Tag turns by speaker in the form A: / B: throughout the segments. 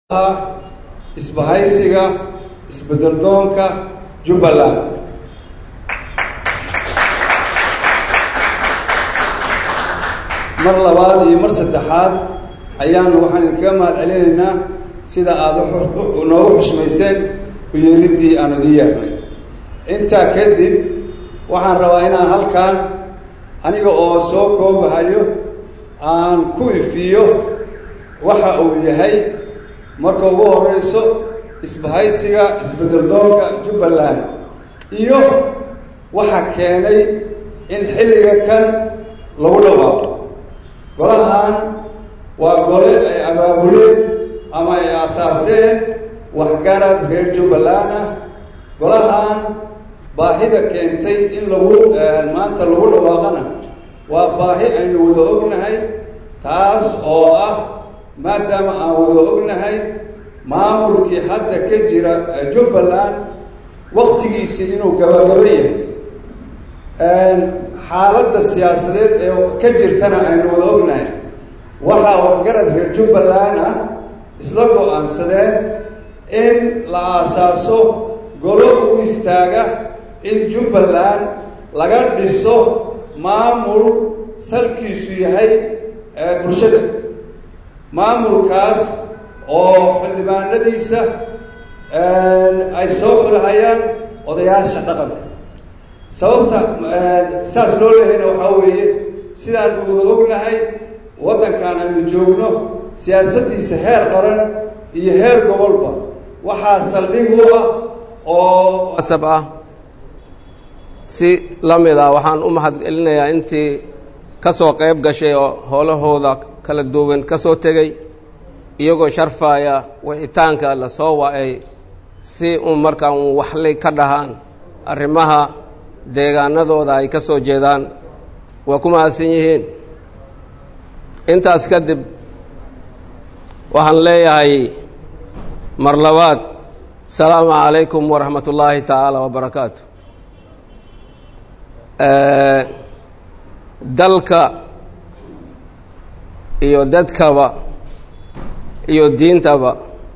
A: isbahaysiga isbedeldoonka jubbaland mar labaad iyo mar saddexaad ayaanu waxaan idinkaga mahad celinaynaa sida aada noogu xushmayseen uyeeliddii aan idin yeernay intaa kadib waxaan rabaa inaan halkan aniga oo soo koobahayo aan ku ifiyo waxa uu yahay marka ugu horeyso isbahaysiga isbedeldoonka jubbaland iyo waxa keenay in xilliga kan lagu dhawaaqo golahan waa gole ay abaabuleen ama ay aasaaseen waxgarad reer jubbaland ah golahan baahida keentay in lagu maanta lagu dhawaaqana waa baahi aynu wada ognahay taas oo ah maadaama aan wada ognahay maamulkii hadda ka jira jubbaland waktigiisii inuu gabagabo yahay xaaladda siyaasadeed ee ka jirtana aynu wada ognahay waxaa waxgarad reer jubbaland ah isla go-aansadeen in la aasaaso golo u istaaga in jubbaland laga dhiso maamul salkiisu yahay bulshada maamulkaas oo xildhibaanadiisa ay soo xulhayaan odayaasha dhaqanka sababta saas loo leehayna waxaa weeye sidaan wada ognahay waddankan aynu joogno siyaasaddiisa heer qaran iyo heer gobolba waxaa saldhig u ah oo
B: asab ah si la mid ah waxaan u mahad celinayaa intii ka soo qayb gashay oo howlahooda kala duwan ka soo tegey iyagoo sharfaaya wixitaanka la soo wa-ay si un markaa un waxlay ka dhahaan arrimaha deegaanadooda ay ka soo jeedaan waa ku mahadsan yihiin intaas kadib waxaan leeyahay mar labaad asalaamu calaykum waraxmat ullaahi tacaala wabarakaatu dalka iyo dadkaba iyo diintaba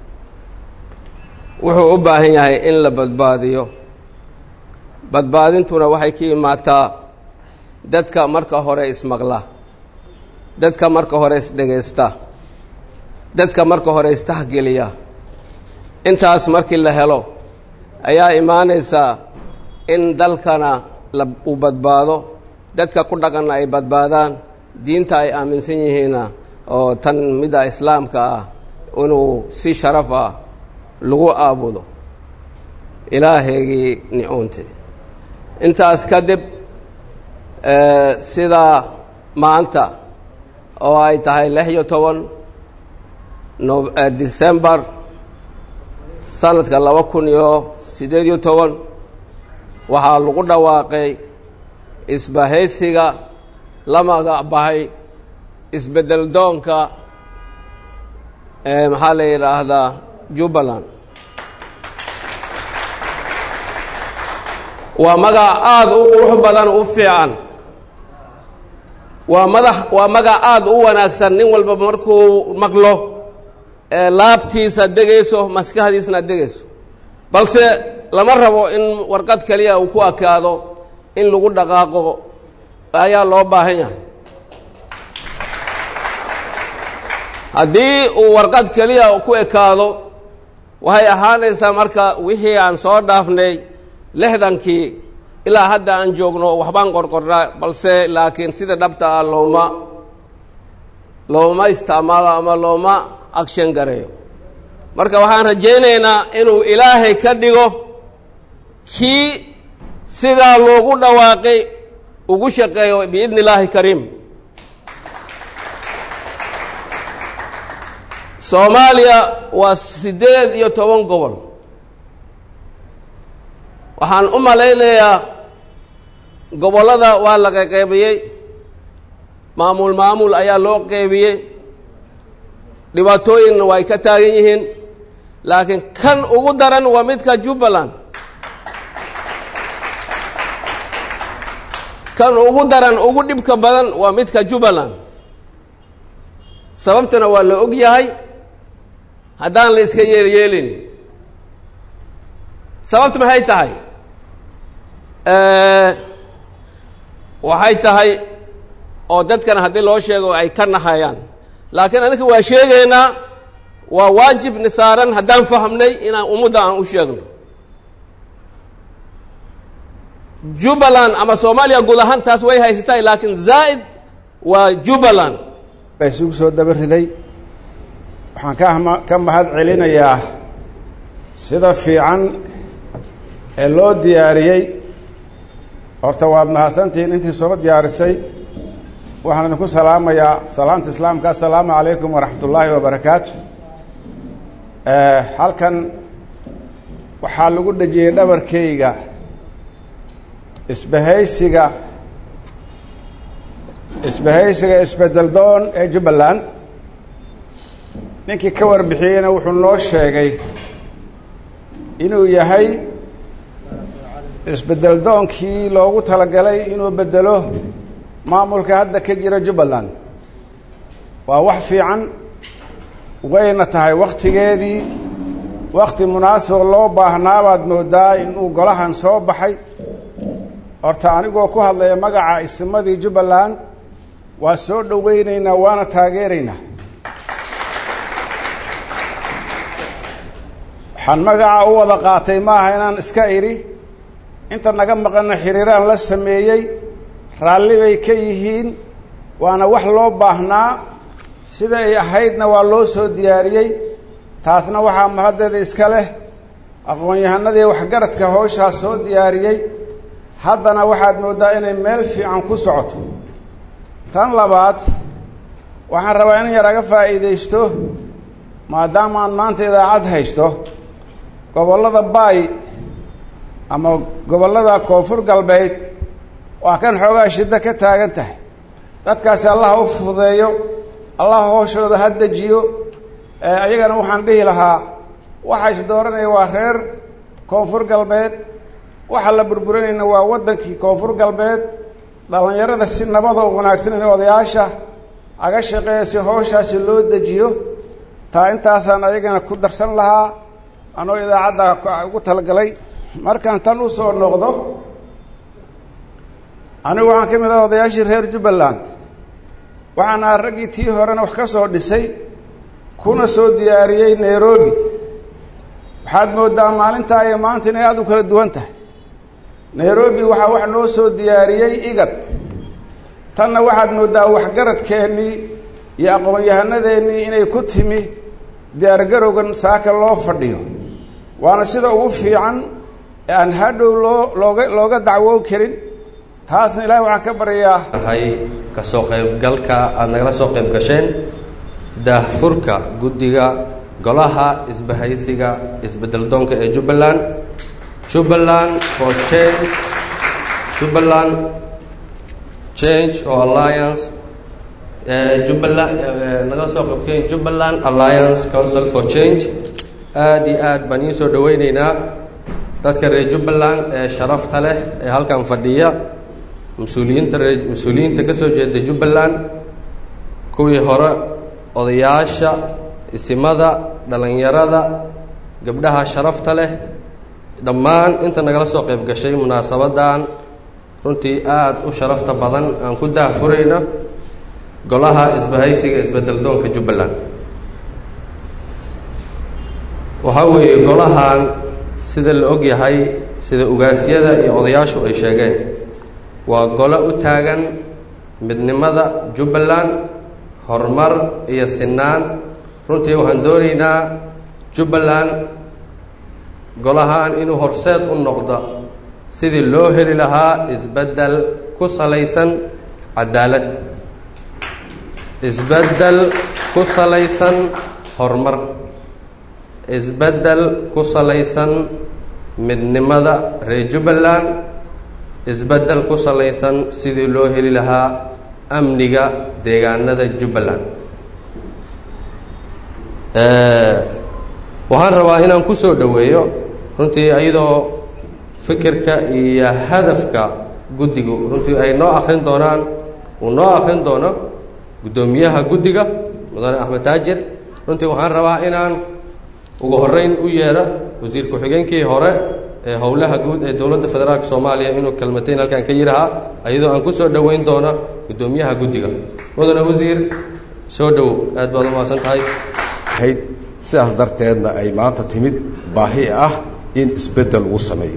B: wuxuu u baahan yahay in la badbaadiyo badbaadintuna waxay ka imaataa dadka marka hore ismaqla dadka marka hore isdhegaysta dadka marka hore istahgeliya intaas markii la helo ayaa imaanaysaa in dalkana la uu badbaado dadka ku dhaqanna ay badbaadaan diinta ay aaminsan yihiinna oo tan midda islaamka ah inuu si sharaf ah lagu aabudo ilaahaygii nicoonte intaas kadib sidaa maanta oo ay tahay lix iyo toban no decembar sanadka laba kun iyo siddeed iyo toban waxaa lagu dhawaaqay isbahaysiga la magacbahay isbeddel doonka maxaa la yidhaahdaa jubbaland waa magac aada u qurux badan u fiican waa madax waa magac aada u wanaagsan nin walba markuu maqlo laabtiisa degayso maskaxdiisna degayso balse lama rabo in warqad keliya uu ku akaado in lagu dhaqaaqo ayaa loo baahan yahay haddii uu warqad keliya ku ekaado waxay ahaanaysaa marka wixii aan soo dhaafnay lixdankii ilaa hadda aan joogno waxbaan qorqornaa balse laakiin sida dhabta ah looma looma isticmaalo ama looma agshan gareeyo marka waxaan rajaynaynaa inuu ilaahay ka dhigo kii sidaa loogu dhawaaqay ugu shaqeeyo biidni illaahi kariim soomaaliya waa siddeed iyo toban gobol waxaan u malaynayaa gobollada waa laga qeybiyey maamul maamul ayaa loo qeybiyey dhibaatooyinna way ka taagan yihiin laakiin kan ugu daran waa midka jubbaland kan ugu daran ugu dhibka badan waa midka jubbaland sababtana waa la og yahay haddaan la iska yeelyeelin sababta maxay tahay waxay tahay oo dadkana haddii loo sheego ay ka nahayaan laakiin aniga waa sheegaynaa waa waajib ni saaran haddaan fahamnay inaan ummadda aan u sheegno jubbaland ama soomaaliya guud ahaan taas way haysatay laakiin zaa'id waa jubbaland
C: baa isugu soo daba riday waxaan ka ma ka mahad celinayaa sida fiican ee loo diyaariyey horta waad mahadsantihiin intii soo diyaarisay waxaan idinku salaamayaa salaamta islaamka assalaamu calaykum waraxmat ullaahi wabarakaatu halkan waxaa lagu dhejiyey dhabarkayga isbahaysiga isbahaysiga isbedel doon ee jubbaland ninkii ka warbixiyeyna wuxuu noo sheegay inuu yahay isbedel doonkii loogu talagalay inuu bedelo maamulka hadda ka jira jubbaland waa wax fiican wayna tahay wakhtigeedii wakti munaasiba loo baahnaabaad moodaa inuu golahan soo baxay horta anigoo ku hadlaya magaca isimadii jubbaland waa soo dhoweyneynaa waana taageeraynaa waxaan magaca u wada qaatay maaha inaan iska idhi inta naga maqanna xiriiraan la sameeyey raalli bay ka yihiin waana wax loo baahnaa sida ay ahaydna waa loo soo diyaariyey taasna waxaa mahaddeeda iska leh aqoon-yahanadii waxgaradka howshaa soo diyaariyey haddana waxaad mooddaa inay meel fiican ku socoto tan labaad waxaan rabaa in yar aga faa'iidaysto maadaama aan maanta idaacad haysto gobollada baay ama gobollada koonfur galbeed waa kan xoogaa shiddo ka taagan tahay dadkaasi allaha u fududeeyo allaha hooshooda ha dejiyo ayagana waxaan dhihi lahaa waxa is dooranaya waa reer koonfur galbeed waxa la burburinayna waa waddankii koonfur galbeed dhallinyarada si nabada u wanaagsan in odayaasha aga shaqeeya si howshaasi loo dejiyo taa intaasaan ayagana ku darsan lahaa anoo idaacadda ugu talagalay markaan tan u soo noqdo anigu waxaan ka mid ah odayaashii reer jubbaland waxaan ahaa raggii tii horena wax ka soo dhisay kuna soo diyaariyey nairobi waxaad mooddaa maalintaa iyo maanta inay aada u kala duwan tahay nairobi waxaa wax noo soo diyaariyey igad tanna waxaad mooddaa waxgaradkeennii iyo aqoon-yahanadeenii inay ku timi diyaargarowgan saaka loo fadhiyo waana sida ugu fiican ee aan hadhow loo looga looga dacwoon karin taasna ilaahay waxaan ka baryayaa
D: ahay ka soo qaybgalka aada nagala soo qayb gasheen daahfurka guddiga golaha isbahaysiga isbedel doonka ee jubbaland jubbaland for change jubbaland change or alliance jubbaland nagala soo qaybkeen jubbaland alliance council for change aada iyo aad baan iin soo dhoweyneynaa dadka reer jubbaland ee sharafta leh ee halkan fadhiya mas-uuliyiinta ree mas-uuliyiinta ka soo jeeda jubbaland kuwii hore odayaasha isimada dhallinyarada gabdhaha sharafta leh dhammaan inta nagala soo qayb gashay munaasabaddan runtii aada u sharafta badan aan ku daahfurayno golaha isbahaysiga isbedel doonka jubbaland waxaa weeye golahan sida la og yahay sida ugaasyada iyo odayaashu ay sheegeen waa golo u taagan midnimada jubbaland horumar iyo sinaan runtii waxaan doonaynaa jubbaland golahan inuu horseed u noqdo sidii loo heli lahaa isbeddel ku salaysan cadaalad isbeddel ku salaysan horumar isbeddel ku salaysan midnimada reer jubbaland isbeddel ku salaysan sidii loo heli lahaa amniga deegaanada jubbaland waxaan rabaa inaan ku soo dhoweeyo runtii iyadoo fikirka iyo hadafka guddigu runtii ay noo akrin doonaan uu noo akrin doono guddoomiyaha guddiga mudane axmed taajir runtii waxaan rabaa inaan ugu horreyn u yeedha wasiir ku-xigeenkii hore ee howlaha guud ee dowladda federaalk soomaaliya inuu kelmatayn halkan ka yidhahaa iyadoo aan ku soo dhoweyn doono guddoomiyaha guddiga mudane wasiir soo dhow aad baad u mahadsan tahay
E: ahayd sidaas darteedna ay maanta timid baahi ah in isbeddel lagu sameeyo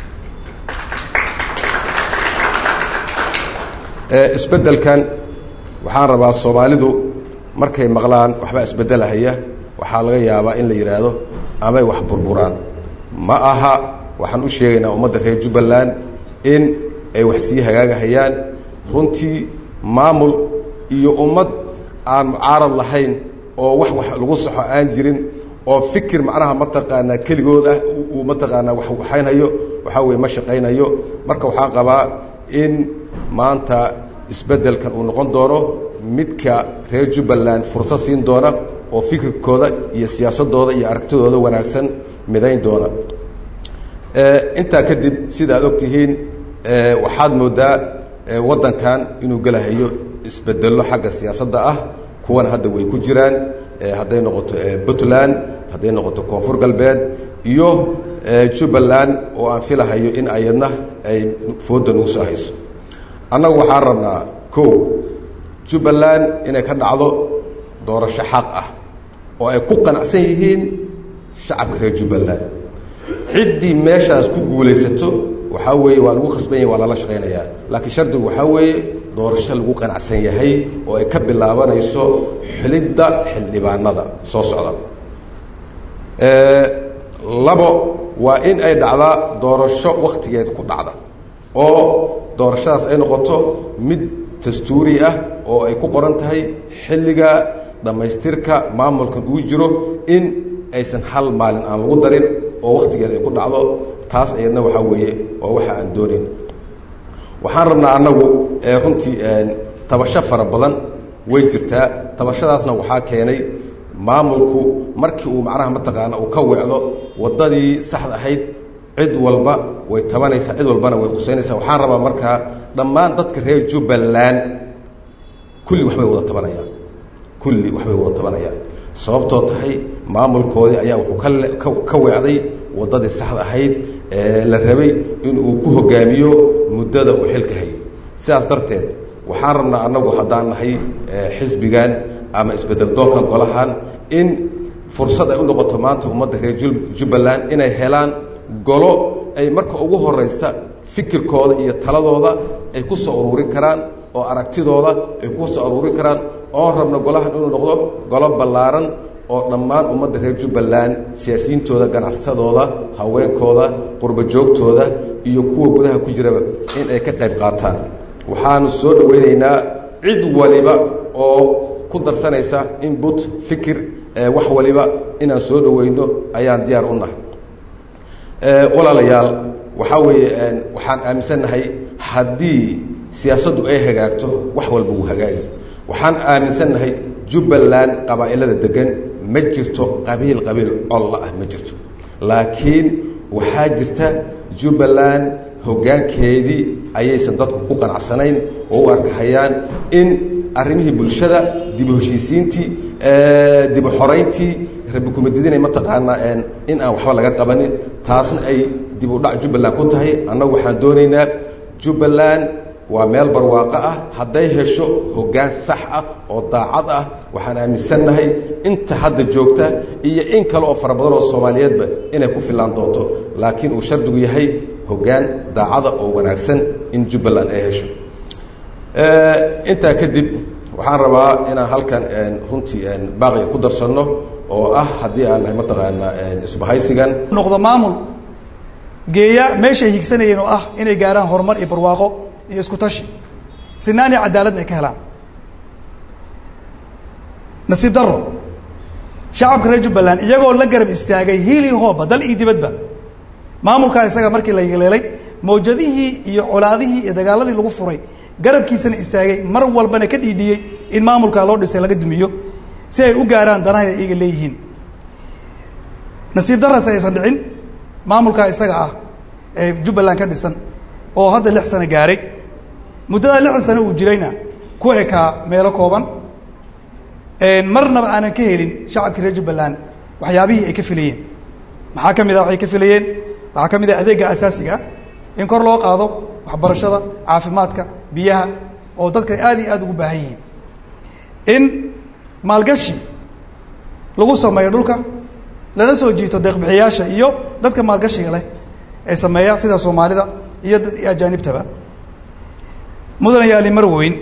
E: isbeddelkan waxaan rabaa soomaalidu markay maqlaan waxbaa isbeddelahaya waxaa laga yaabaa in la yidhaahdo amay wax burburaan ma aha waxaan u sheegaynaa ummadda reer jubbaland in ay wax sii hagaagahayaan runtii maamul iyo ummad aan mucaarad lahayn oo wax wax lagu saxo aan jirin oo fikir macnaha mataqaanaa keligood ah uu mataqaanaa wax waxaynhayo waxaa weye ma shaqaynayo marka waxaan qabaa in maanta isbeddelkan uu noqon doono midka reer jubbaland fursad siin doona oo fikirkooda iyo siyaasadooda iyo aragtidooda wanaagsan midayn doona intaa kadib sida aad og tihiin waxaad moodaa waddankan inuu gelahayo isbedello xagga siyaasadda ah kuwana hadda way ku jiraan hadday noqoto puntland hadday noqoto koonfur galbeed iyo jubbaland oo aan filahayo in ayadna ay fooda nagu soo hayso annagu waxaan rabnaa kow jubbaland inay ka dhacdo doorasho xaq ah oo ay ku qanacsan yihiin shacabka reer jubbaland ciddii meeshaas ku guulaysato waxaa weeye waa lagu khasban yahy waa lala shaqaynayaa laakiin shardigu waxaa weeye doorasho lagu qanacsan yahay oo ay ka bilaabanayso xilidda xildhibaanada soo socda labo waa in ay dhacdaa doorasho wakhtigeed ku dhacda oo doorashadaas ay noqoto mid dastuuri ah oo ay ku qoran tahay xilliga dhammaystirka maamulkan uu jiro in aysan hal maalin aan lagu darin oo wakhtigeed ay ku dhacdo taas ayadna waxaa weeye waa waxa aan doonayn waxaan rabnaa annagu runtii tabasho fara badan way jirtaa tabashadaasna waxaa keenay maamulku markii uu macnaha mataqaana uu ka weecdo waddadii saxda ahayd cid walba way tabanaysaa cid walbana way khusaynaysaa waxaan rabaa markaa dhammaan dadka reer jubbaland kulli waxbay wada tabanayaan kulli waxbay wada tabanayaan sababtoo tahay maamulkoodii ayaa wuxuu ka ka weecday waddadii saxda ahayd ee la rabay in uu ku hogaamiyo muddada uu xilka hayay sidaas darteed waxaan rabnaa annagu haddaan nahay xisbigan ama isbedel doonkan golahan in fursad ay u noqoto maanta ummadda reer jubbaland inay helaan golo ay marka ugu horaysta fikirkooda iyo taladooda ay ku soo ururin karaan oo aragtidooda ay ku soo ururin karaan oon rabno golahan inuu noqdo golo ballaaran oo dhammaan ummadda reer jubbaland siyaasiyiintooda ganacsatadooda haweenkooda qurbo joogtooda iyo kuwa gudaha ku jiraba in ay ka qayb qaataan waxaanu soo dhowaynaynaa cid waliba oo ku darsanaysa inbut fikir wax waliba inaan soo dhoweyno ayaan diyaar u nahay walaalayaal waxaa weeye waxaan aaminsannahay haddii siyaasaddu ay hagaagto wax walba wuu hagaagi waxaan aaminsannahay jubbaland qabaa'ilada degan ma jirto qabiil qabiil colla ah ma jirto laakiin waxaa jirta jubbaland hoggaankeedii ayaysan dadku ku qanacsanayn oo u arkahayaan in arrimihii bulshada dibu heshiisiintii dibu xorayntii rabi kumadidinay mataqaanaa in aan waxba laga qabanin taasna ay dib u dhac jubbaland ku tahay annagu waxaan doonaynaa jubbaland waa meel barwaaqo ah hadday hesho hoggaan sax ah oo daacad ah waxaan aaminsannahay inta hadda joogta iyo in kale oo fara badan oo soomaaliyeedba inay ku fillaan doonto laakiin uu shardigu yahay hoggaan daacada oo wanaagsan in jubbaland ay hesho intaa kadib waxaan rabaa inaan halkan runtii baaqiga ku darsanno oo ah haddii aan nahay mataqaanaa isbahaysigan
F: noqdo maamul geeya meeshay higsanayeen oo ah inay gaaraan horumar iyo barwaaqo iyo isku tashi sinaan iyo cadaaladna ay ka helaan nasiib daro shacabka reer jubbaland iyagoo la garab istaagay hiili hooba dal iyo dibadba maamulkaa isaga markii la yeeleelay mawjadihii iyo colaadihii iyo dagaaladii lagu furay garabkiisana istaagay mar walbana ka dhiidhiyey in maamulkaa loo dhisay laga dumiyo si ay u gaaraan danahay ay iyaga leeyihiin nasiib darase aysan dhicin maamulkaa isaga ah ee jubbaland ka dhisan oo hadda lix sano gaaray muddada lixdan sano uu jirayna ku ekaa meelo kooban marnaba aanan ka helin shacabkii reer jubbaland waxyaabihii ay ka filayeen maxaa ka mid ah waxay ka filayeen waxaa ka mid ah adeegga asaasiga ah in kor loo qaado waxbarashada caafimaadka biyaha oo dadka aad iyo aad ugu baahan yihiin in maalgashi lagu sameeyo dhulka lana soo jiito deeqbixiyaasha iyo dadka maalgashiga leh ee sameeya sida soomaalida iyo dad iyo ajaanibtaba mudan yaali marweyn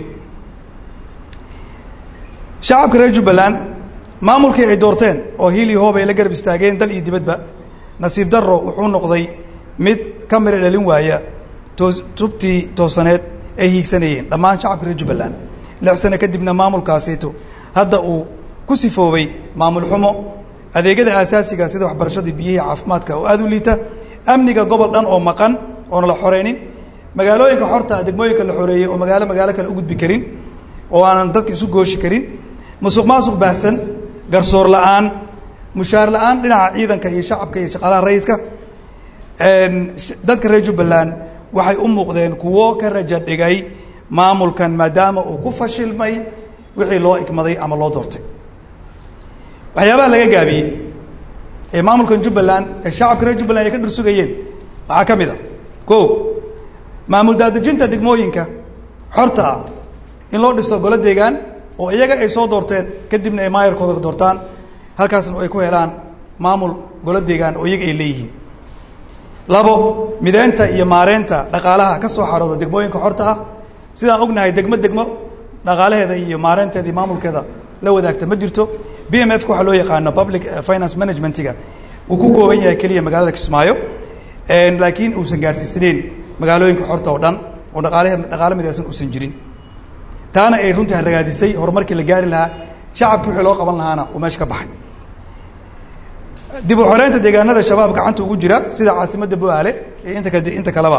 F: shacabka reer jubbaland maamulkii ay doorteen oo hiili hoob ay la garab istaageen dal iyo dibadba nasiib darro wuxuu noqday mid ka mira dhalin waaya toos tubtii toosaneed ay hiigsanayeen dhammaan shacabka reer jubbaland lix sano kadibna maamulkaasiito hadda uu ku sifoobay maamul xumo adeegyada aasaasiga sida waxbarashadii biyihii caafimaadka oo aada u liita amniga gobol dhan oo maqan oona la xoreynin magaalooyinka xorta degmooyinka la xoreeyey oo magaalo magaalo kale u gudbi karin oo aanan dadka isu gooshi karin musuq maasuq baahsan garsoor la-aan mushaar la-aan dhinaca ciidanka iyo shacabka iyo shaqaalaha rayidka dadka reer jubbaland waxay u muuqdeen kuwo ka raja dhigay maamulkan maadaama uu ku fashilmay wixii loo igmaday ama loo doortay waxyaabaha laga gaabiyey ee maamulkan jubbaland ee shacabka reer jubbaland ay ka dhursugayeen waxaa ka mid a ko maamul daadejinta degmooyinka xorta ah in loo dhiso golo deegaan oo iyaga ay soo doorteen kadibna ay maayarkooda doortaan halkaasna ay ku helaan maamul golo deegaan oo iyaga ay leeyihiin labo mideynta iyo maareynta dhaqaalaha ka soo xarooda degmooyinka xorta ah sidaan ognahay degmo degmo dhaqaalaheeda iyo maareynteeda iyo maamulkeeda la wadaagta ma jirto b m f ka waxaa loo yaqaano public finance managementiga uu ku kooban yahay keliya magaalada kismaayo laakiin uusan gaarsiisanayn magaalooyinka xorta oo dhan oo dhaqaalahe dhaqaalo midaysan uusan jirin taana ay runtii haragaadisay horumarkii la gaari lahaa shacabkii wixii loo qaban lahaana uu meesha ka baxay dib u xoreynta deegaanada shabaab gacanta ugu jira sida caasimadda bu-aale iyo inta kade inta kaleba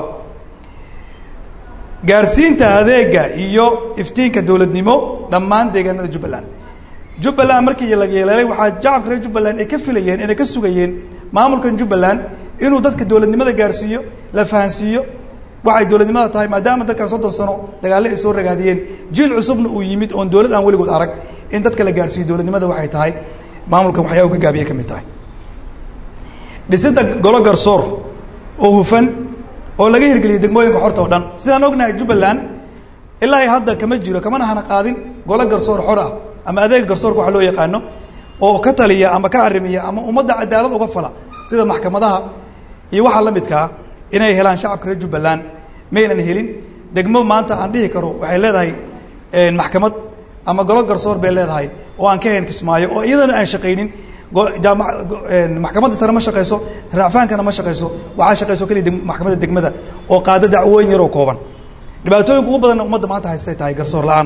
F: gaarsiinta adeega iyo iftiinka dowladnimo dhammaan deegaanada jubbaland jubbaland markii la yeeleelay waxaa shacabka reer jubbaland ay ka filayeen inay ka sugayeen maamulkan jubbaland inuu dadka dowladnimada gaarsiiyo la fahansiiyo waxay dowladnimada tahay maadaama dadkan soddon sano dagaalle ay soo ragaadiyeen jiil cusubna uu yimid oon dowlad aan weligood arag in dadka la gaarsiiyo dowladnimada waxay tahay maamulkan waxyaa u ka gaabiye ka mid tahay dhisida golo garsoor oo hufan oo laga hirgeliyay degmooyinka xorta oo dhan sidaan ognahay jubbaland ilaa hadda kama jiro kamana hana qaadin golo garsoor xor ah ama adeega garsoorka waxa loo yaqaano oo ka taliya ama ka arrimiya ama ummadda cadaalad uga fala sida maxkamadaha iyo waxaa la midkaa inay helaan shacabka reer jubbaland maynan helin degmo maanta aan dhihi karo waxay leedahay maxkamad ama golo garsoor bay leedahay oo aan ka hayn kismaayo oo iyadana aan shaqaynin jaama maxkamadda sare ma shaqayso raacfaankana ma shaqayso waxaa shaqayso keliya maxkamadda degmada oo qaado dacwooyin yaroo kooban dhibaatooyinka ugu badanna ummadda maanta haystay tahay garsoor la-aan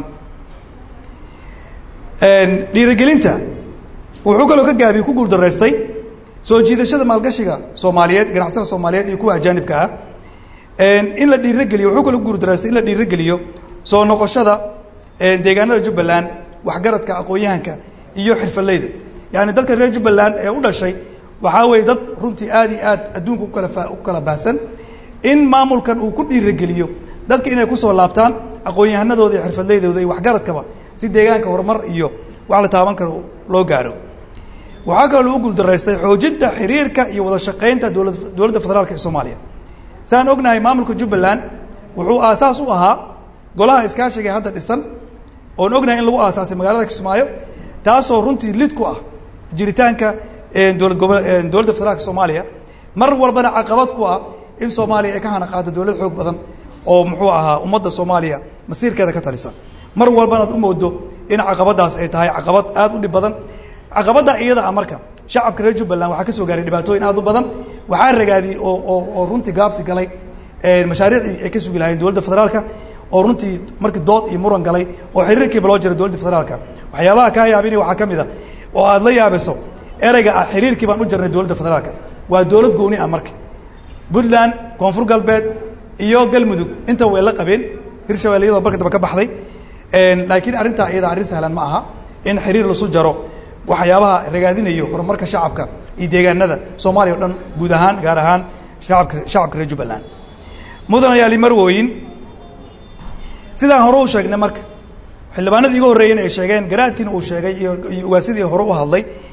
F: dhiirigelinta wuxuu kaloo ka gaabiye ku guuldaraystay soo jiidashada maalgashiga soomaaliyeed ganacsatada soomaaliyeed iyo kuwa ajaanibka ah in la dhiirogeliyo wuxuu kaloo guuldaraystay in la dhiirogeliyo soo noqoshada deegaanada jubbaland waxgaradka aqoon-yahanka iyo xirfaleyda yaani dadka reer jubbaland ee u dhashay waxaa weeye dad runtii aad iyo aad adduunka ukala u kala baahsan in maamulkan uu ku dhiirogeliyo dadka inay kusoo laabtaan aqoon-yahanadooda iyo xirfadleydooda iyo waxgaradkaba si deegaanka horumar iyo wax la taaban karo loo gaaro waxaa kaloo lagu guuldaraystay xoojinta xiriirka iyo wada shaqaynta dowla dowladda federaalka ee soomaaliya saan ognahay maamulka jubbaland wuxuu aasaas u ahaa golaha iskaashiga hadda dhisan oon ognahay in lagu aasaasay magaalada kismaayo taasoo runtii lid ku ah jiritaanka dowlad gobo dowladda federaalka soomaaliya mar walbana caqabad ku ah in soomaaliya ay ka hana qaado dowlad xoog badan oo muxuu ahaa ummadda soomaaliya masiirkeeda ka talisa mar walbana ad u moodo in caqabadaas ay tahay caqabad aad u dhib badan caqabadda iyada ah marka shacabka reer jubbaland waxaa ka soo gaaray dhibaatooyin aad u badan waxaa ragaadiyey oo oo oo runtii gaabsi galay mashaariicdii ay ka sugi lahayeen dowladda federaalka oo runtii markii dood iyo muran galay oo xiriirkiiba loo jiray dowladda federaalka waxyaabaha kaa yaabinaya waxaa ka mid a oo aad la yaabiso ereyga ah xiriirkii baan u jirnay dowladda federaalka waa dowlad gooni ah marka puntland koonfur galbeed iyo galmudug inta way la qabeen hirshabelle iyadoo marka dambe ka baxday laakiin arrintaa iyada arrin sahlan ma aha in xiriir lasu jaro waxyaabaha ragaadinayo horumarka shacabka iyo deegaanada soomaaliya o dhan guud ahaan gaar ahaan shacabka shacabka reer jubbaland mudan ayaali marwooyin sidaan hore u sheegnay marka xildhibaanadii iga horreeyeyna ay sheegeen garaadkiina uu sheegay iyo iyo ugaasidii hore u hadlay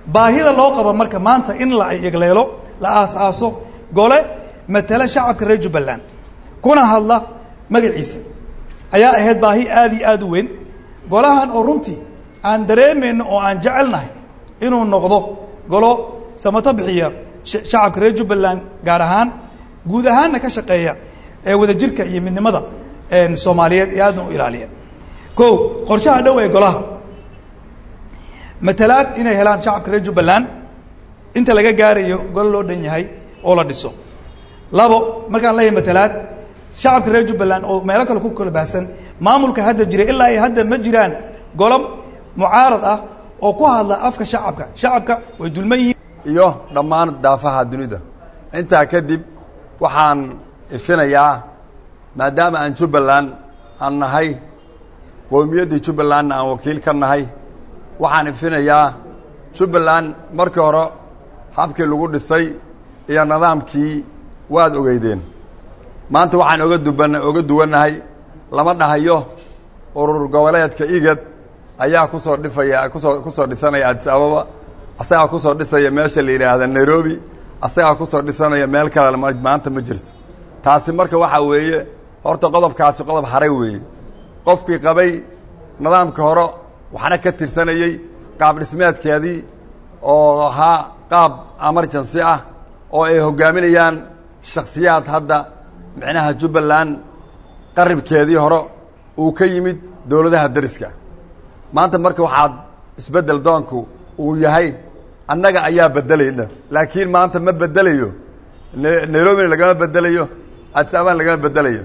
F: baahida loo qabo marka maanta in la egleelo la aas-aaso gole matala shacabka reer jubbaland kuna hadla magaciisa ayaa ahayd baahi aada iyo aada u weyn golahan oo runtii aan dareemayno oo aan jecelnahay inuu noqdo golo samato bixiya shacabka reer jubbaland gaar ahaan guud ahaanna ka shaqeeya ee wadajirka iyo midnimada soomaaliyeed ee aadna u ilaaliya ko qorshaha dhow ee golaha matalaad inay helaan shacabka reer jubbaland inta laga gaarayo golo loo dhan yahay oo la dhiso labo markaan leeyahay matalaad shacabka reer jubbaland oo meelo kale ku kala baahsan maamulka hadda jira ilaa iyo hadda ma jiraan golo mucaarad ah oo ku hadla afka shacabka shacabka way dulman yihiin
G: iyo dhammaan daafaha dunida intaa kadib waxaan ifinayaa maadaama aan jubbaland aan nahay qowmiyaddii jubbalandna aan wakiil ka nahay waxaan ifinayaa jubbaland markii hore habkii lagu dhisay iyo nidaamkii waad ogeydeen maanta waxaan oga duban oga duwannahay lama dhahayo urur goboleedka igad ayaa ku soo dhifaya kusoo ku soo dhisanaya addis ababa asagaa ku soo dhisaya meesha la yidhaahda nairobi asagaa ku soo dhisanaya meel kale maanta ma jirto taasi marka waxaa weeye horta qodobkaasi qodob haray weeye qofkii qabay nidaamka hore waxna ka tirsanayey qaab dhismeedkeedii oo ahaa qaab emergency ah oo ay hoggaaminayaan shakhsiyaad hadda micnaha jubbaland qaribkeedii hore uu ka yimid dowladaha deriska maanta marka waxaad isbeddel doonku uu yahay annaga ayaa beddelayna laakiin maanta ma beddelayo nairobina lagama beddelayo addis abana lagama beddelayo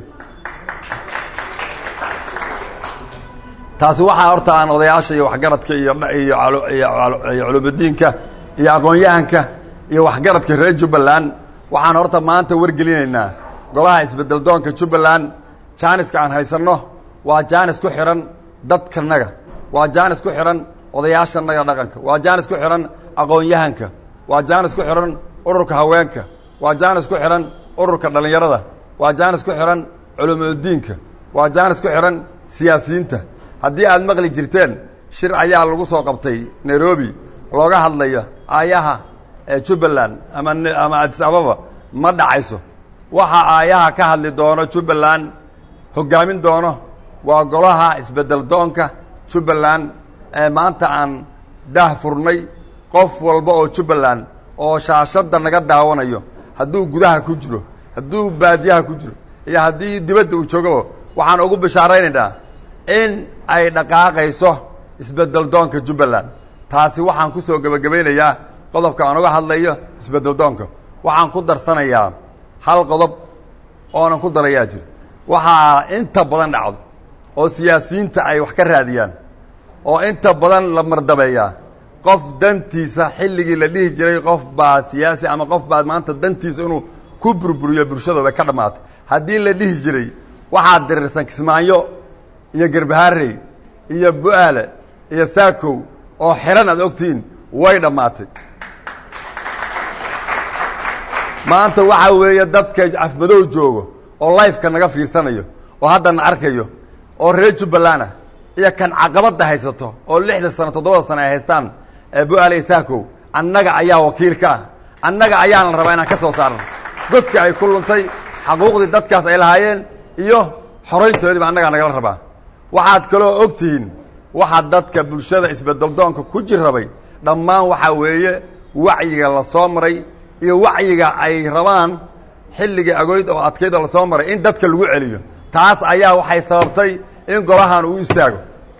G: taasi waxaa horta aan odayaasha iyo waxgaradka iyo iyo culumudiinka iyo aqoon-yahanka iyo waxgaradka reer jubbaland waxaan horta maanta wargelinaynaa golaha isbeddel doonka jubbaland jaaniska aan haysanno waa jaanis ku xidhan dadkanaga waa jaanis ku xidhan odayaashanaga dhaqanka waa jaanis ku xidhan aqoon-yahanka waa jaanis ku xidhan ururka haweenka waa jaanis ku xidhan ururka dhallinyarada waa jaanis ku xidhan culumudiinka waa jaanis ku xidhan siyaasiyiinta haddii aad maqli jirteen shir ayaa lagu soo qabtay nairobi looga hadlayo aayaha ee jubbaland ama ama addis ababa ma dhacayso waxaa aayaha ka hadli doono jubbaland hoggaamin doono waa golaha isbeddel doonka jubbaland ee maanta aan daah furnay qof walba oo jubbaland oo shaashadda naga daawanayo hadduu gudaha ku jiro hadduu baadiyaha ku jiro iyo haddii dibadda uu joogaba waxaan ugu bishaaraynaynaa in ay dhaqaaqayso isbeddel doonka jubbaland taasi waxaan ku soo gebagabaynayaa qodobka aan uga hadlayo isbeddel doonka waxaan ku darsanayaa hal qodob oonan ku darayaa jiro waxaa inta badan dhacdo oo siyaasiyiinta ay wax ka raadiyaan oo inta badan la mardabeeyaa qof dantiisa xilligii la dhihi jiray qof baa siyaasi ama qof baa maanta dantiisa inuu ku burburiyo bulshada way ka dhammaatay haddii la dhihi jiray waxaad dirirsan kismaayo iyo gerbaharey iyo bu-aale iyo saakow oo xiran aad ogtihiin way dhammaatay maanta waxaa weeye dadka afmadow joogo oo lifeka naga fiirsanayo oo haddana arkayo oo reer jubbaland ah iyo kan caqabadda haysato oo lixda sano toddobada sano ay haystaan bu-aale iyo saakow annaga ayaa wakiil ka ah annaga ayaana rabaa inaan ka soo saarno godka ay ku luntay xaquuqdii dadkaas ay lahaayeen iyo xorayntoodiiba annagaa nagala rabaa waxaad kaloo og tihiin waxaa dadka bulshada isbedeldoonka ku jirrabay dhammaan waxaa weeye wacyiga la soo maray iyo wacyiga ay rabaan xilligii agoyd oo adkayd oo lasoo maray in dadka lagu celiyo taas ayaa waxay sababtay in golahan uu istaago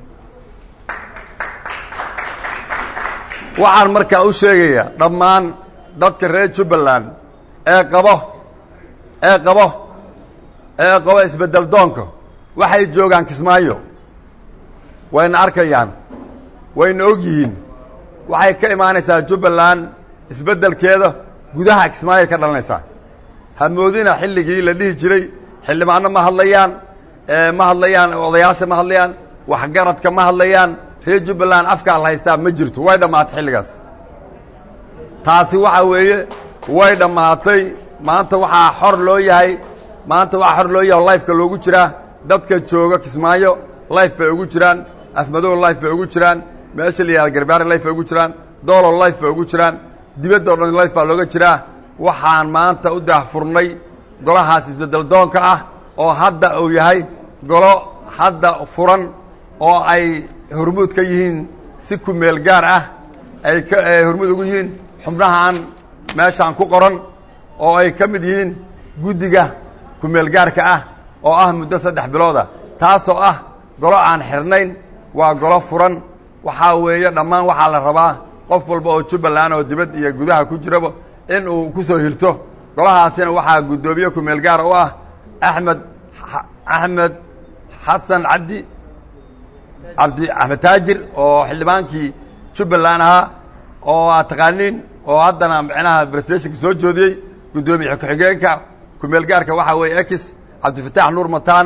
G: waxaan markaa u sheegayaa dhammaan dadka reer jubbaland ee qabo ee qabo ee qabo isbeddel doonka waxay joogaan kismaayo wayna arkayaan wayna og yihiin waxay ka imaanaysaa jubbaland isbeddelkeeda gudaha kismaayoay ka dhalanaysaa hamoodina xilligii la dhihi jiray xildhibaano ma hadlayaan ma hadlayaan odayaasha ma hadlayaan waxgaradka ma hadlayaan reer jubbaland afkaa la haystaa ma jirto way dhammaatay xilligaas taasi waxaa weeye way dhammaatay maanta waxaa xor loo yahay maanta waxaa xor loo yahay oo lifeka loogu jiraa dadka jooga kismaayo life bay ugu jiraan afmadow life bay ugu jiraan meesha la yihahda garbaari life bay ugu jiraan doolo life bay ugu jiraan dibadda o dhan life baa looga jiraa waxaan maanta u daahfurnay golahaas isbeddel doonka ah oo hadda uu yahay golo hadda furan oo ay hormuud ka yihiin si ku meel gaar ah ay ka hormuud ugu yihiin xubnahan meeshaan ku qoran oo ay ka mid yihiin guddiga ku meel gaarka ah oo ah muddo saddex bilooda taasoo ah golo aan xirnayn waa golo furan waxaa weeye dhammaan waxaa la rabaa qof walba oo jubbaland oo dibad iyo gudaha ku jiraba in uu ku soo hirto golahaasina waxaa guddoomiye ku meel gaara u ah axmed axmed xasan cabdi cabdi axmed taajir oo xildhibaankii jubbaland ahaa oo aad taqaaniin oo haddana micnaha brestationka soo joodiyey guddoomiye ku-xigeenka ku meel gaarka waxaa weeye ex cabdifataax nuur mataan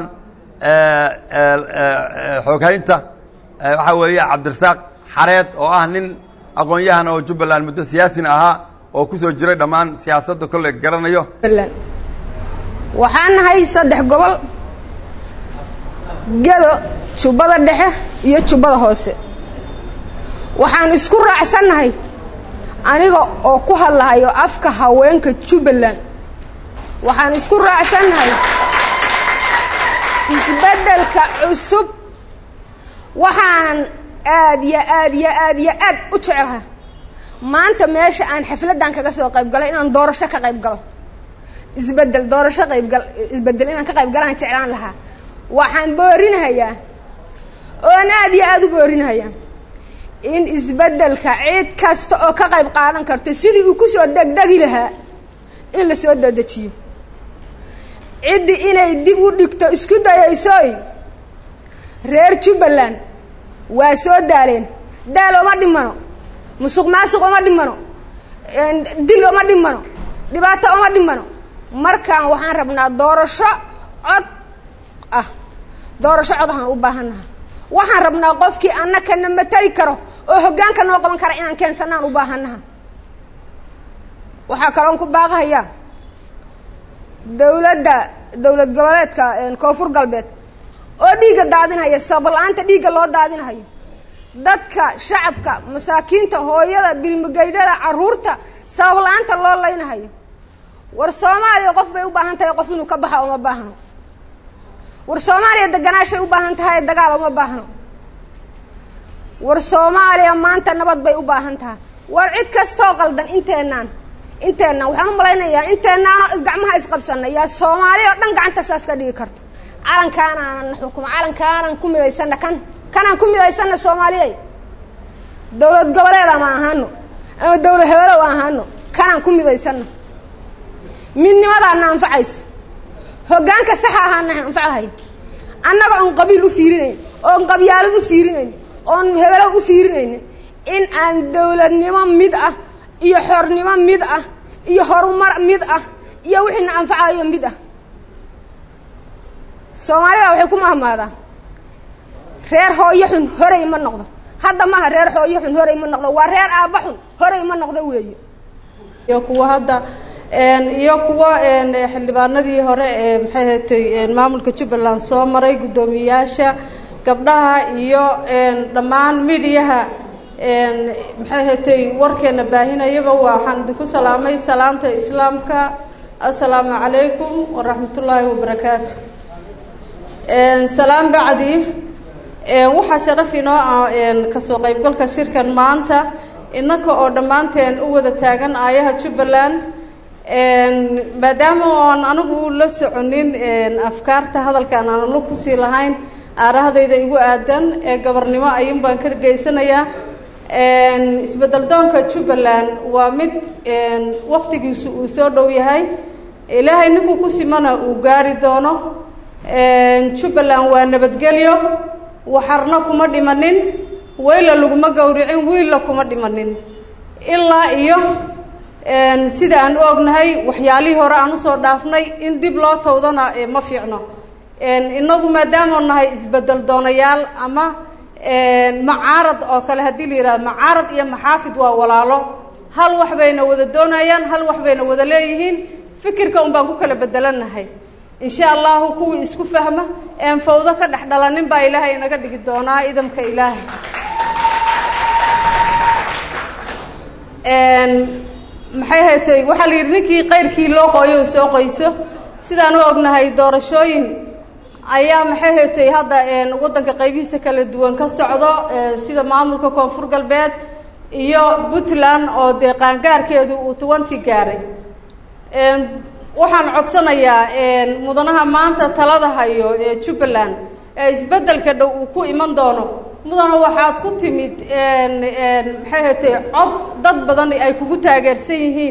G: xooghaynta waxaa weeye cabdirasaaq xareed oo ah nin aqoon-yahan oo jubbaland muddo siyaasina ahaa oo ku soo jiray dhammaan siyaasadda kolley garanayo
H: waxaan nahay saddex gobol gedo jubbada dhexe iyo jubbada hoose waxaan isku raacsannahay aniga oo ku hadlahayo afka haweenka jubbaland waxaan isku raacsannahay isbeddelka cusub waxaanan aad yo aad yo aad yo aad u jecelaha maanta meesha aan xafladdan kaga soo qayb galay inaan doorasho ka qayb galo isbeddel doorasho qaybgal isbeddel inaan ka qayb galaan jeclaan lahaa waxaan boorinahayaa oon aad iyo aad u boorinahayaa in isbeddelka cid kasta oo ka qayb qaadan karto sidii uu ku soo degdegi lahaa in la soo dedejiyo ciddi inay dib u dhigto isku dayaysoy reer jubbaland waa soo daaleen daal oma dhimano musuq maasuq oma dhimano dil oma dhimano dhibaato oma dhimano markaan waxaan rabnaa doorasho cod ah doorasho cod ahaan u baahannaha waxaan rabnaa qofkii annakana matali karo oo hoggaanka noo qaban kara inaan keensanaan u baahannaha waxaa kaloon ku baaqahayaa dawladda dawlad goboleedka koonfur galbeed oo dhiigga daadinhaya sababla-aanta dhiigga loo daadinhayo dadka shacabka masaakiinta hooyada bilmigeydada caruurta sababla-aanta loo laynahayo war soomaaliya qof bay u baahan tahay qof inuu ka baxa uma baahno war soomaaliya deganaashay u baahan tahay dagaal uma baahno war soomaaliya maanta nabad bay u baahan tahay war cid kastoo qaldan inteenaan inteenaan waxaan u malaynayaa inteenaanoo isgacmaha isqabsanay yaa soomaaliya oo dhan gacanta saas ka dhigi karto calankaanaanan xukumo calankaanan ku midaysana kan kanaan ku midaysana soomaaliya dawlad goboleed ama ahaano ama dawlad hebelow ahaano kanaan ku midaysana midnimadaana anfacayso hoggaanka saxa ahaana anfacahay annaga oon qabiil u fiirinayn oon qabyaalad u fiirinayn oon hebelow u fiirinaynin in aan dawladnimo mid ah iyo xornimo mid ah iyo horumar mid ah iyo wixiina anfacayo mid ah soomaalida waxay ku mahmaadaa reer hooyo xun horey ma noqdo hadda maha reer hooyo xun horey ma noqdo waa reer aabba xun horey ma noqdo weeye
I: iyo kuwa hadda iyo kuwa xildhibaanadii hore ee maxay hatay maamulka jubbaland soo maray guddoomiyeyaasha gabdhaha iyo dhammaan midiyaha maxay hatay warkeena baahinayaba waxaan idinku salaamay salaamta islaamka assalaamu calaykum waraxmatullaahi wabarakaatu salaam bacdi waxaa sharaf inoo ah kasoo qaybgalka shirkan maanta innaka oo dhammaanteen u wada taagan aayaha jubbaland maadaama oon anigu la soconin afkaarta hadalkaan aan lo kusii lahayn aarahadayda igu aadan ee gabarnimo ayuun baan ka geysanayaa isbeddel doonka jubbaland waa mid waktigiisu uu soo dhow yahay ilaahay ninkuu ku simana uu gaari doono jubbaland waa nabadgelyo waxarna kuma dhimanin weyla laguma gowricin wiilla kuma dhimanin ilaa iyo sida aan u ognahay waxyaalihii hore aan usoo dhaafnay in dib loo tawdana ma fiicno inagu maadaama nahay isbeddel doonayaal ama macaarad oo kale haddii la yihahdo macaarad iyo maxaafid waa walaalo hal wax bayna wada doonayaan hal wax bayna wada leeyihiin fikirka un baan ku kala bedelanahay insha allahu kuwii isku fahma een fawdo ka dhex dhalanin baa ilaahay inaga dhigi doonaa idamka ilaahay maxay haytay waxaa la yidhi ninkii qayrkii loo qooyo soo qoyso sidaan u ognahay doorashooyin ayaa maxay haytay hadda waddanka qaybihiisa kala duwan ka socdo sida maamulka koonfur galbeed iyo puntland oo dee qaangaarkeedu uu tuwantii gaaray waxaan codsanayaa mudanaha maanta talada hayo ee jubbaland ee isbeddelka dhow uu ku iman doono mudana waxaad ku timid maxay haytay cod dad badan ay kugu taageersan yihiin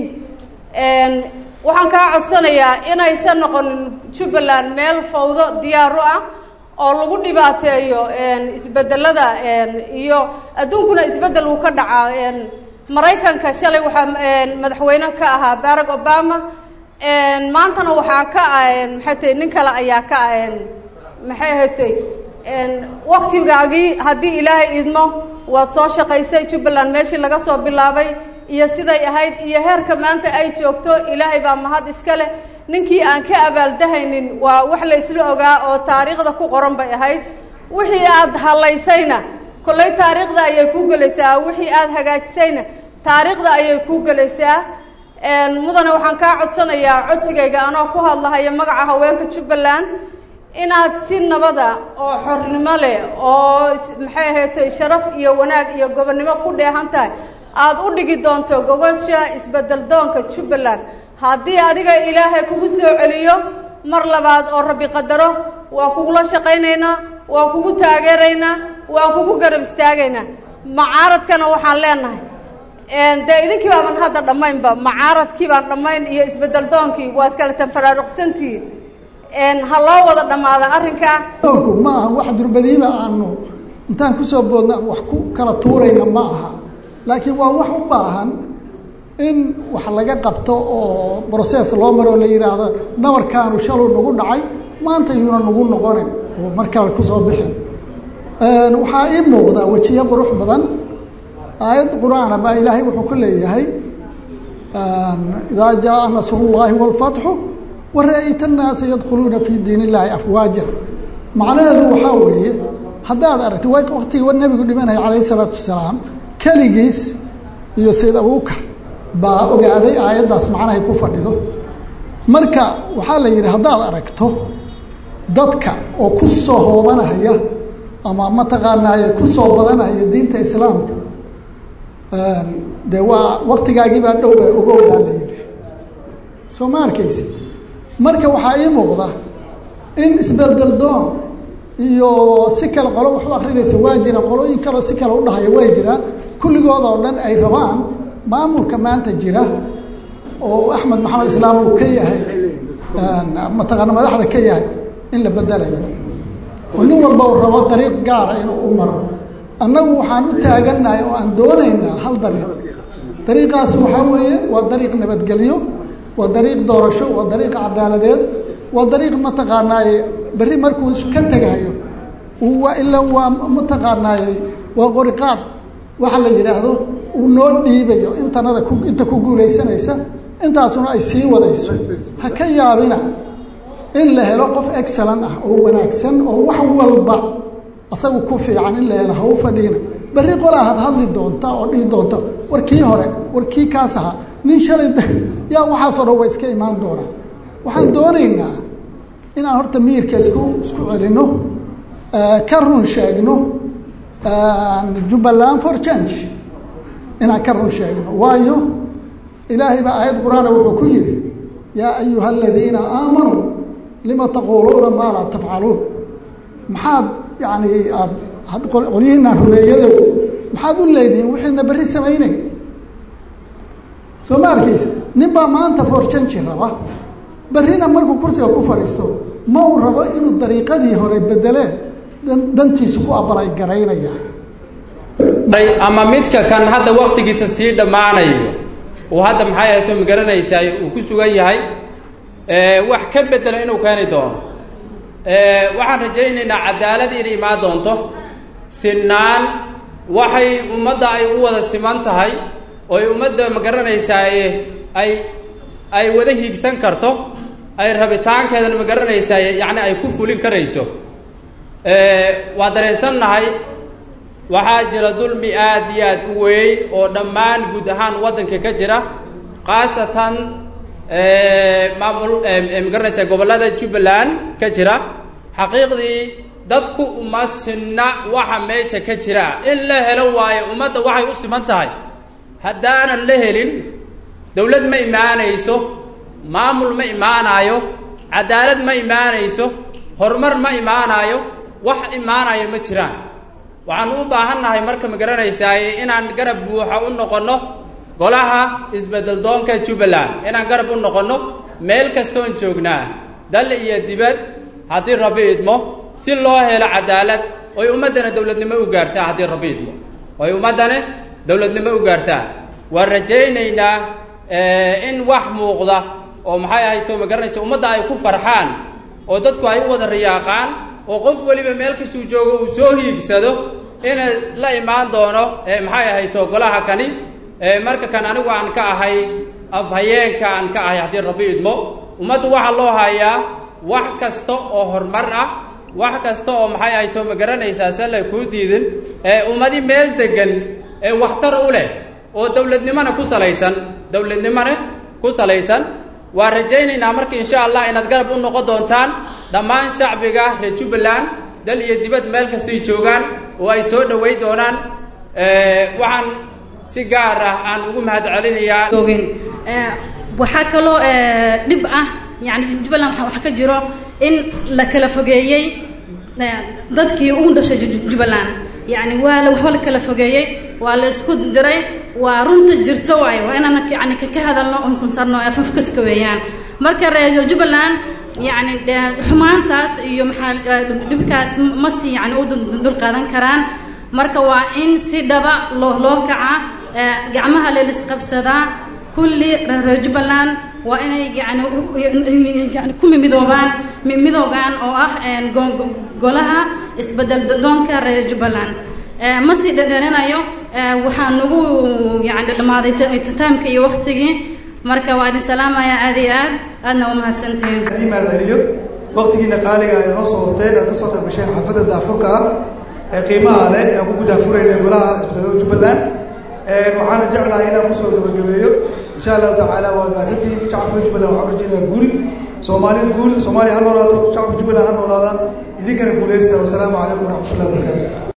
I: waxaan kaa codsanayaa inaysan noqonin jubbaland meel fawdo diyaaru ah oo lagu dhibaateeyo isbeddelada iyo adduunkuna isbeddel uu ka dhacaa maraykanka shalay waxaa madaxweyne ka ahaa barack obama maantana waxaa ka ah maxay tahay nin kale ayaa ka ah maxay haytay waktigaagii haddii ilaahay idmo waad soo shaqaysay jubbaland meeshii laga soo bilaabay iyo siday ahayd iyo heerka maanta ay joogto ilaahay baa mahad iska leh ninkii aan ka abaaldahaynin waa wax la isla ogaa oo taariikhda ku qoran bay ahayd wixii aad hallaysayna kolley taariikhda ayay kuu gelaysaa wixii aad hagaajisayna taariikhda ayay kuu gelaysaa mudane waxaan kaa codsanayaa codsigayga anoo ku hadlahaya magaca haweenka jubbaland inaad si nabada oo xornimo leh oo maxay ahaydtay sharaf iyo wanaag iyo gobonnimo ku dheehan tahay aada u dhigi doonto gogosha isbedel doonka jubbaland haddii adiga ilaahay kugu soo celiyo mar labaad oo rabbi qadaro waa kugula shaqaynaynaa waa kugu taageeraynaa waa kugu garab istaagaynaa macaaradkana waxaan leenahay dee idinkii baaban hadda dhammaynba macaaradkii baan dhammayn iyo isbedel doonkii waad kala tanfaraaruqsantihiin ha loo wada dhammaada arrinkaa
J: doonku ma aha wax durbadiiba aanu intaan kusoo boodna wax ku kala tuurayna ma aha laakiin waa wax u baahan in wax laga qabto oo brocess loo maro oo la yidhaahdo nabarkaanu shaluu nagu dhacay maanta yuuna nagu noqonin oo mar kale kusoo bixin waxaa ii muuqda wejiyo qurux badan aayad qur-aana baa ilaahay wuxuu ku leeyahay idaa jaaa nasrullaahi wاlfatxu wara-yta annaasa yadkhuluuna fii diin illaahi afwaaja macnaheedu waxaa weeye haddaad aragti waktigii nebigu dhimanaya calayh isalaatu wasalaam keligiis iyo sayd abubakar baa ogaaday aayaddaas macnahay ku fadhido marka waxaa la yidhi haddaad aragto dadka oo ku soo hoobanaya ama mataqaanaaye ku soo badanaya diinta islaamka dee waa waktigaagii baa dhow baa ogowdaa la yidhi soo ma arkaysa marka waxaa ii muuqda in isbeldel doon iyo si kale qolo wax u akrinaysa waa jira qolooyin kaleo si kale udhahaya way jiraan kulligood oo dhan ay rabaan maamulka maanta jira oo axmed maxamed islaam uu ka yahay mataqaana madaxda ka yahay in la bedelayo oo nin walba uu rabo dariiq gaara inuu u maro annagu waxaan u taagannahay oo aan doonaynaa hal dariiq dariiqaas waxaa weeye waa dariiq nabadgelyo waa dariiq doorasho waa dariiq cadaaladeed waa dariiq mataqaanaaye berri markuu ka tegayo waa ila waa mataqaanaaye waa qoriqaad waxa la yidhaahdo uu noo dhiibayo intanada ku inta ku guulaysanaysa intaasuna ay sii wadayso ha ka yaabina in la helo qof excellent ah oo wanaagsan oo wax walba asagu ku fiican in la helo ha u fadhiina berri qolaa had hadli doonta oo dhihi doonta war kii hore war kii kaas ahaa nin shalay yaa waxaasoo dhan way iska imaan doonaan waxaan doonaynaa inaan horta miyirka isku isku celinno ka run sheegno jubbaland for change inaan ka run sheegno waayo ilaahay baa aayad qur-aana wuxuu ku yidhi yaa ayuha aladiina aamanuu lima taquuluuna maa laa tafcaluun maxaad yani aad qolyihiinaan rumeeyadow maxaad u leedihiin wixiidna berri samaynay soo ma arkaysa nin baa maanta for change raba berrina markuu kursiga ku fadhiisto ma uu rabo inuu dariiqadii hore bedelee dantiisu ku abalay garaynaya
K: ama midka kan hadda waktigiisa sii dhammaanayo uu hadda maxay ahayto ma garanaysaa uu ku sugan yahay wax ka bedela inuu keeni doono waxaan rajaynaynaa cadaalad inay imaan doonto sinaan waxay ummadda ay u wada siman tahay oo ay ummadda ma garanaysaaye ay ay wada hiigsan karto ay rabitaankeedana ma garanaysaaye yacni ay ku fulin karayso waa dareensannahay waxaa jira dulmi aad iyo aad u weyn oo dhammaan guud ahaan waddanka ka jira khaasatan maamul magaranaysa gobollada jubbaland ka jira xaqiiqdii dadku uma sinna waxa meesha ka jira in la helo waayo ummadda waxay u siman tahay haddaanan la helin dawlad ma imaanayso maamul ma imaanaayo cadaalad ma imaanayso horumar ma imaanaayo wax imaanaya ma jiraan waxaan u baahannahay marka ma garanaysaaye inaan garab buuxa u noqonno golaha isbeddel doonka jubbaland inaan garab u noqonno meel kastoon joognaa dal iyo dibad haddii rabbi idmo si loo helo cadaalad oy ummaddana dowladnimo u gaartaa haddii rabbi idmo oy ummaddana dowladnimo u gaartaa waan rajaynaynaa in wax muuqda oo maxay ahayd to ma garanaysa ummadda ay ku farxaan oo dadku ay u wada riyaaqaan oo qof weliba meel kastuu joogo uu soo hiigsado ina la imaan doono maxay ahayd to golaha kani marka kan anigu aan ka ahay afhayeenka aan ka ahay haddii rabbi idmo ummaddu waxaa loo hayaa wax kasta oo horumar ah wax kasta oo maxay ahayd to ma garanaysaa sala kuu diidin ummadi meel degan ee waxtar u leh oo dowladnimona ku salaysan dowladnimona ku salaysan waa rajaynaynaa marka insha allah inaad garab u noqon doontaan dhammaan shacbiga reer jubbaland dal iyo dibad meel kastoy joogaan oo ay soo dhoweyn doonaan waxaan si gaar ah aan ugu mahad celinayaa
L: waxaa kaloo dhib ah yani jubbaland waxa ka jiro in la kala fogeeyey dadkii ugu dhashay jubbaland yani waa la waxba la kala fogeeyey waa la isku diray waa runta jirto waayo waa inaan yani ka hadalno oon sarno afafkaska weeyaan marka reer jubbaland yani xumaantaas iyo maxaa dhibkaas ma si yani u dul qaadan karaan marka waa in si dhaba loo loo kaca gacmaha leelisqabsadaa kulli reer jubbaland waa inay yani yani ku midoobaan midoogaan oo ah golaha isbedel doonka reer jubbaland ma sii dhadhaninayo waxaa nagu yani dhammaaday taamka iyo waktigii marka waa idin salaamaya aad iyo aad aadna umahadsantihiin
F: imaad celiyo waktigiina qaaliga ay noo soo horteen aad kasoo qayb gasheen xaafadda daafurka ah ee qiimaha leh ee aan ku gudaafurayna golaha isbeddelada jubbaland waxaana jeclahay inaan kusoo gabagabeeyo insha allahu tacaala waad mahadsantihiin shacabka jubbaland waxaa urajinaya guul soomaali guul soomaaliya ha noolaato shacabka jubbaland ha noolaadaan idinkana guuleysta wasalaamu calaykum waraxmatullahi wabarakaatu